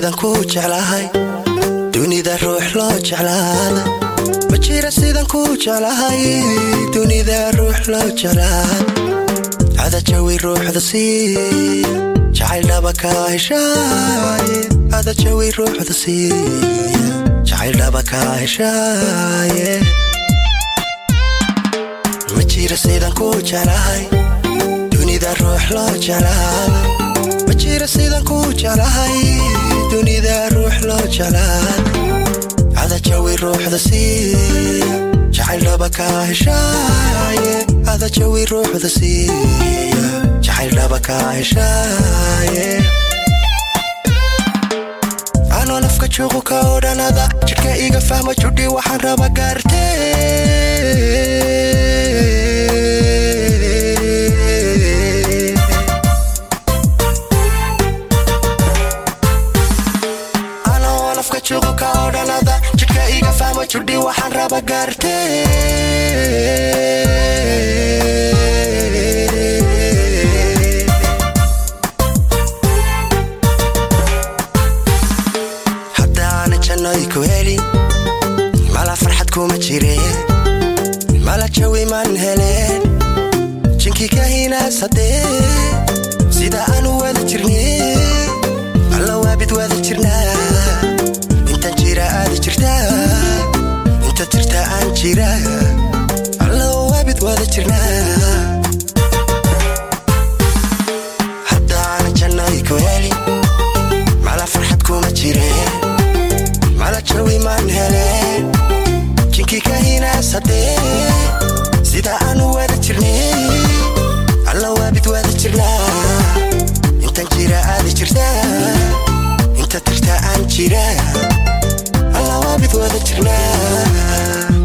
sidan ku jeclahay dunida ruux loo jeclaada ma jira sidan ku jeclahay dunida ruux loo jeclaada ada jawi ruuxda sii jacayl dhaba ka heshaaye ada jawi ruuxda sii jacayl dhaba ka heshaaye ma jira sidan ku jeclahay dunida ruux loo jeclaada ma jira sidan ku jeclahay dunida ruux loo jeclaada ada jawi ruuxda sii jacayl dhaba ka heshaaye ada jawi ruuxda sii jacayl dhaba ka heshaaye anoo nafka juuqu ka odhanada jidhka iga fahma judhi waxaan raba gaartee anoo nafka juuqu ka odhanada jidhka iga fahma judhi waxaan raba gaartee haddaanan jannoy ku helin mala farxad kuma jireen mala jawi maan heleen jinkii ka hinaasadee sida aanu wada jirnee alla waabid wada jirnaa intan jira aada jirtaa inta jirta aan jira alla waabid wada jirnaa haddaanan jannoy ku helin mala farxad kuma jireen mala jawi maan heleen jinkii ka hinaasadee sida aanu wada jirnay alla waabid wada jirnaa intan jira aada jirtaa inta jirta aan jira alla waabid wada jirnaa